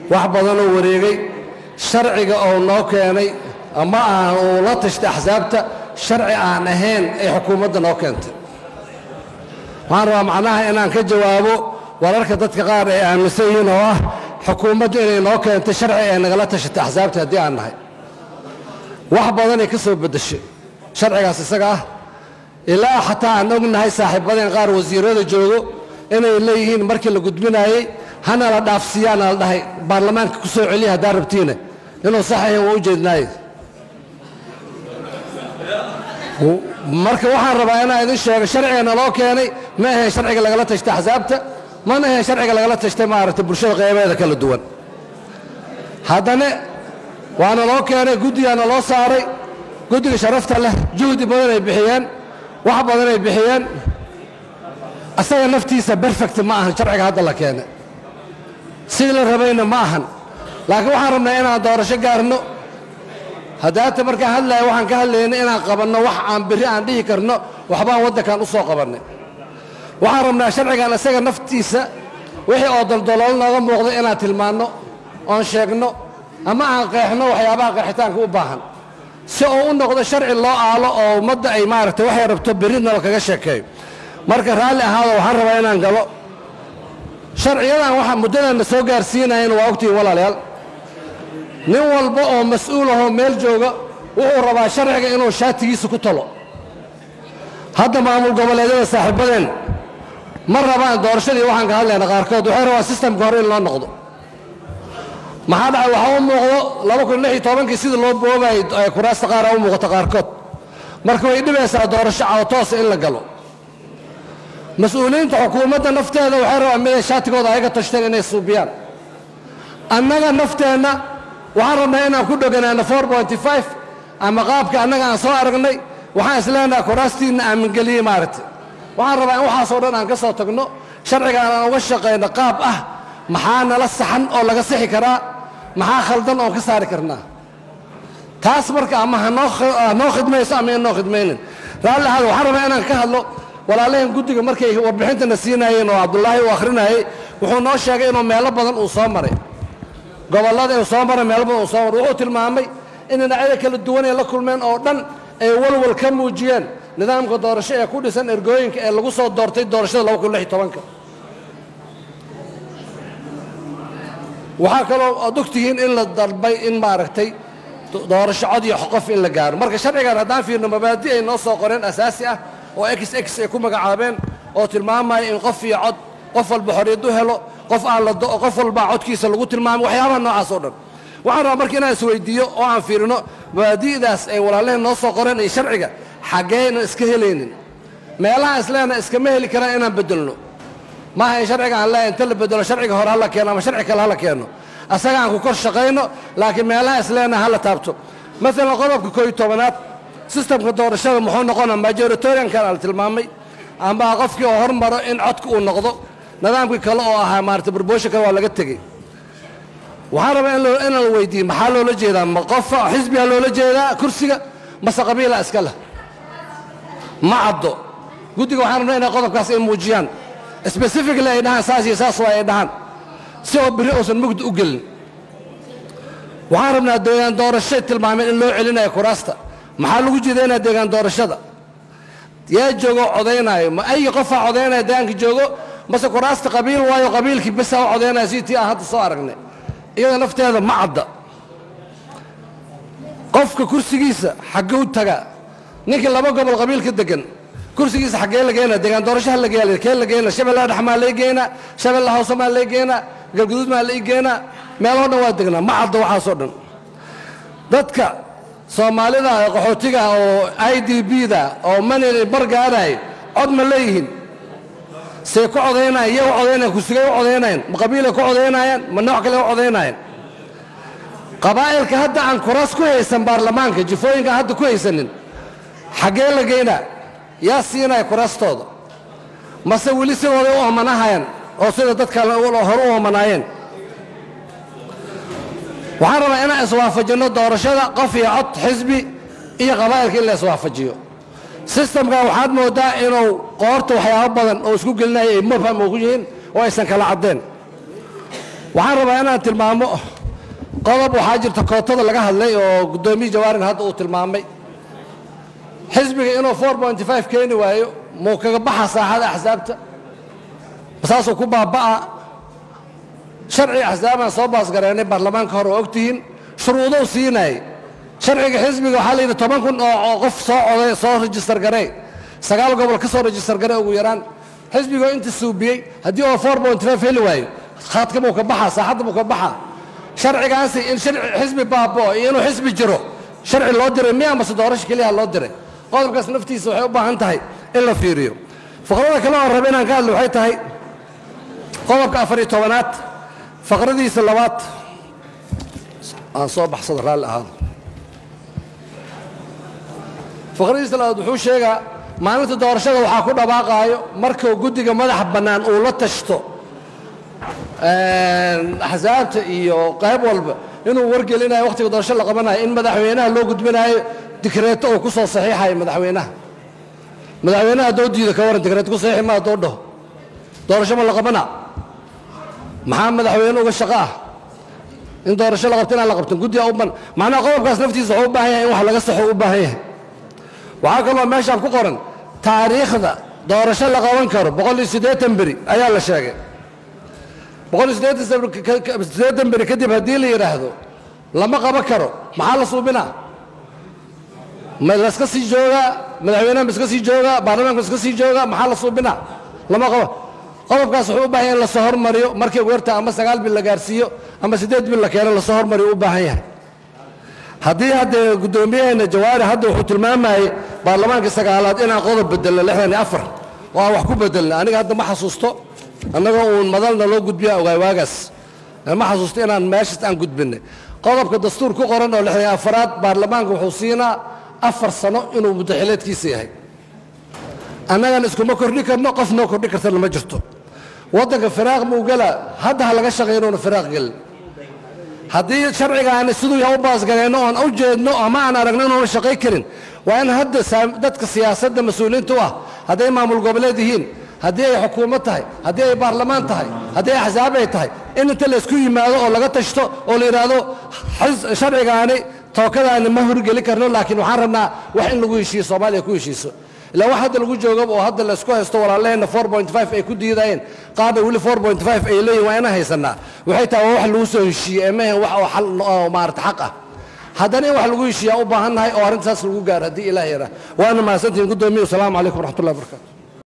wax badanoo wareegay sharciga oo noo keenay ama aan uu la tashtay axsaabta sharci aan ahayn ay xukuumadda noo keentay waxaan rabaa macnaha inaan ka jawaabo wararka dadka qaar ay aaminsan yihiin oo ah xukuumaddu inay noo keentay sharci ay nagala tashatay axsaabta haddii aan nahay wax badanay ka soo beddeshay sharcigaas isaga ah ilaa xataa aan ognahay saaxiibadeen qaar wasiirada joogo inay leeyihiin markii la gudbinaayey hana la dhaafsiiyaana la dhahay baarlamaanka ku soo celiya haddaa rabtiina inuu saxahay waa u jeednaaye marka waxaan rabaa inaan idin sheego sharciga naloo keenay ma ahayn sharciga lagala tashtay axsaabta mana ahayn sharciga lagala tashtay maaragtay bulshada qeybeeda kala duwan haddana waana loo keenay guddigaana loo saaray guddiga sharafta leh juhdi badan ay bixiyeen wax badan ay bixiyeen asaga naftiisa berfect ma ahan sharciga hadda la keenay sidii la rabayna ma ahan laakiin waxaan rabnaa inaan doorasho gaarno haddaata markaan hadlaya waxaan ka hadlaynay inaan qabanno wax aan berri aan dhihi karno waxbaan waddankan u soo qabannay waxaan rabnaa sharcigan isaga naftiisa wixii oo daldaloolo nooga muuqda inaan tilmaanno oon sheegno ama aan qeexno waxyaabaha qeexitaanka u baahan si uu u noqdo sharci loo aalo oo ummadda ay maaragtay waxay rabto berrina lakaga sheekeeyo marka raalli ahaado waxaan rabaa inaan galo sharciyadan waxa muddadanna soo gaarsiinayan waa ogtihiin walaalayaal nin walba oo mas-uul ahoo meel jooga wuxuu rabaa sharciga inuu shaatigiisa ku talo hadda maamul goboleedyada saaxiibadeen ma rabaan doorashadii waxaan ka hadlayna qaarkood waxay rabaan sistamka hore in loo noqdo maxaa dhacay waxaa u muuqdo laba kun lix iyo tobankii sidii loo boobayay kuraasta qaar u muuqato qaarkood marka way dhibaysaa doorasho cawtoosa in la galo mas-uuliyiinta xukuumadda nafteeda waxay rabaan miday shaatigooda ayaga tashteen inay suubiyaan annaga nafteenna waxaan rabnaa inaan ku dhoganaano ama qaabka annaga aan soo aragnay waxaan isleenaha kuraastiinna aamingeliyey maaragtay waxaan rabaa in waxaasoo dhan aan ka soo tagno sharcigaan aan uga shaqayno qaab ah maxaa nala saxan oo laga sixi karaa maxaa khaldan oon ka saari karnaa taas marka ama hanoo khidmayso ama inoo khidmaynin raalli ahaad waxaan rabaa inaan ka hadlo walaalaheen guddiga markay warbixintana siinaayeen oo cabdullaahi uu akhrinayay wuxuu noo sheegay inuu meelo badan uu soo maray gobollada uu soo maray meelo badan uu soo maray wuxuu tilmaamay in dhinacyada kala duwan ay la kulmeen oo dhan ay walwal ka muujiyeen nidaamka doorasho ee ku dhisan ergooyinka ee lagu soo doortay doorashada laba kun lix iyo tobanka waxaa kaloo aad ogtihiin in la dalbay in maaragtay doorasho cod iyo qof in la gaaro marka sharcigan haddaan fiirno mabaadi ay noo soo qoreen asaasi ah oo x x ay ku magacaabeen oo tilmaamaya in qof iyo cod qof walba xorriyad u helo qof aan la qof walbaa codkiisa lagu tilmaamay waxyaabaha noocaas oo dhan waxaan rabaa marka inaan isweydiiyo oo aan fiirino mabaadi'daas ay walaalaheen noo soo qoreen iyo sharciga xaggeynan iska helaynin meelaha isleena iskama heli karaan inaan beddelno maaha in sharciga aan leeyahay inta la bedelo sharciga hore hala keeno ama sharci kale hala keeno asaga aan ku kor shaqayno laakiin meelaha isleena hala taabto maalan qodobka koo iyo tobanaad sistamka doorashada muxuu noqona majoritoriankan ala tilmaamay ama qofkii oo hormaro in codka uu noqdo nidaamkii kale oo ahaa maarata barboosha kale waa laga tegey waxaan rabaa in la weydiiye maxaa loola jeedaa ma qofa xisbigaa loola jeedaa kursiga mase qabiila iska leh ma caddo guddiga waxaan rabnaa inay qodobkaas ay muujiyaan specifically ay dhahaan saas iyo saas waa ay dhahaan si oo biri uusan mugdi u gelin waxaan rabnaa deegaan doorashay tilmaameen in loo celinayo kuraasta maxaa lagu jeedaynaa deegaan doorashada yaa joogo codaynaayo ma ay qofaa codaynaya deegaanka joogo mase kuraasta qabiil waayo qabiilkii besaa u codaynaya sidii tii aan hadda soo aragnay iyada nafteeda ma cadda qofka kursigiisa xagguu tagaa ninkii laba gobol qabiilka degan kursigiisa xaggee la geynaa deegaan doorashaha la geeya kee la geynaa shabeellaha dhex maa lay geynaa shabeellaha hoose maa lay geynaa galguduud maa lay geynaa meeloo dhan waa degnaa ma cadda waxaasoo dhan dadka soomaalida qaxootiga oo i d b da oo manil bargaaraay cod ma leeyihiin say ku codaynayaan iyaga u codaynayan kursigay u codaynayaan ma qabiilay ku codaynayaan ma nooc kale u codaynayaan qabaa'ilka hadda aan kuraas ku haysan baarlamaanka jifooyinka aan hadda ku haysanin xaggee la geynaa yaa siinaya kuraastooda mase weli sidooday u omanahayaan oo sida dadkan hore u omanaayeen waxaan rabaa inaan iswaafajinno doorashada qof iyo cod xisbi iyo qabaa'ilka in la iswaafajiyo sistamkan waxaad mooddaa inuu qoorta waxyaabo badan oo isku gelinaya ay mubham ugu yihiin oo aysan kala caddeen waxaan rabaa inaan tilmaamo qodob waxaa jirta kootada laga hadlay oo guddoomiye jawaarin hadda uu tilmaamay xisbiga inuu four pointy five keeni waayo muu kaga baxa saaxada axsaabta saasuu ku baaba'a sharci axsaabaan soo baasgareennay baarlamaanka hore oo ogtihiin shuruudou siinayay sharciga xisbiga waxaa la yidhi toban kun oo qof soo coday soo rejistar garee sagaal gobol ka soo rejistar garee ugu yaraan xisbigoo inta suubiyey haddii oo four point five heli waayo khaadka buu ka baxaa saaxadda buu ka baxaa sharcigaasi in xisbi baaboo iyo inuu xisbi jiro sharci loo diray miya amase doorasho keliyaha loo diray qodobkaas naftiisa waxay u baahan tahay in la fiiriyo faqrada kale oo raba inaan ka hadlo waxay tahay qodobka afar iyo tobanaad faqradiisa labaad aan soo baxsado raalli ahaado faqradiisa labaad wuxuu sheegaa maalinta doorashada waxaa ku dhawaaqaayo markuu guddiga madaxa bannaan uu la tashto axsaabta iyo qayb walba inuu wargelinayo wakhtiga doorasho la qabanayo in madaxweynaha loo gudbinayo dikreeto uu ku soo saxiixayo madaxweynaha madaxweynaha haddoo diida ka waran dikreeto ku saxiixi ma haddoo dhaho doorasho ma la qabana maxaa madaxweyne uga shaqo ah in doorasho la qabto inaan la qabtin guddiga u ban macnaha qodobkaas naftiisa wuxuu u baahan yahay in wax laga saxo u baahan yahay waxaa kaloo meeshaan ku qoran taariikhda doorasho la qaban karo boqol iyo siddeetan beri ayaa la sheegay boqol iyo siddeetan beri kadib haddii la yidhaahdo lama qaban karo maxaa la suubinaa ma laska sii joogaa madaxweynaha ma iska sii joogaa baarlamaanka ma iska sii joogaa maxaa la suubinaa lama qaba qodobkaas wuxuu u baahan yahay in lasoo hormariyo markii weerta ama sagaal bil la gaarsiiyo ama siddeed bil la keeno lasoo hormariyo u baahan yahay haddii haddee guddoomiyaheena jawaari hadda wuxuu tilmaamayey baarlamaankii sagaalaad inaan qodob bedelno lixdan iyo afar oo aan wax ku bedelna aniga hadda ma xasuusto annagoo uun madalna loo gudbiya ogaay waagaas ma xasuusto inaan meeshaas aan gudbinay qodobka dastuur ku qoran oo lixdan iyo afaraad baarlamaanka wuxuu siinaa afar sano inuu muddaxileedkiisa yahay annagana iskuma kordhi karno qof noo kordhi kartana ma jirto waddanka firaaq muu gela hadda ha laga shaqeeyo inuuna firaaq gelin haddii sharcigaani siduu yaha u baasgareenno oon u jeedno ama aan aragno inuuna shaqay karin waa in hadda dadka siyaasadda mas-uuliyiinta u ah hadday maamul goboleed yihiin haddii ay xukuumad tahay haddii ay baarlamaan tahay haddii ay axsaab ay tahay in inta laysku yimaado oo laga tashto oo la yidhaahdo sharcigaani tookadaani ma horgeli karno laakiin waxaan rabnaa wax in lagu heshiiyo soomaaliya ku heshiiso ilaa wax hadda lagu joogaba oo hadda laysku haysto walaalaheenna four point five ay ku diidayeen qaarna weli four point five ay leeyihin waa inaan haysanaa waxay tahay waa wax lagu soo heshiiyey ee maahan wax oo xal oo maarata xaq ah haddana in wax lagu heshiiyaa u baahan nahay oo arrintaas lagu gaaro haddii ilaah yaraa waana mahadsantihin guddoomiye wasalaamu calaykum waraxmatullahi wabarakatu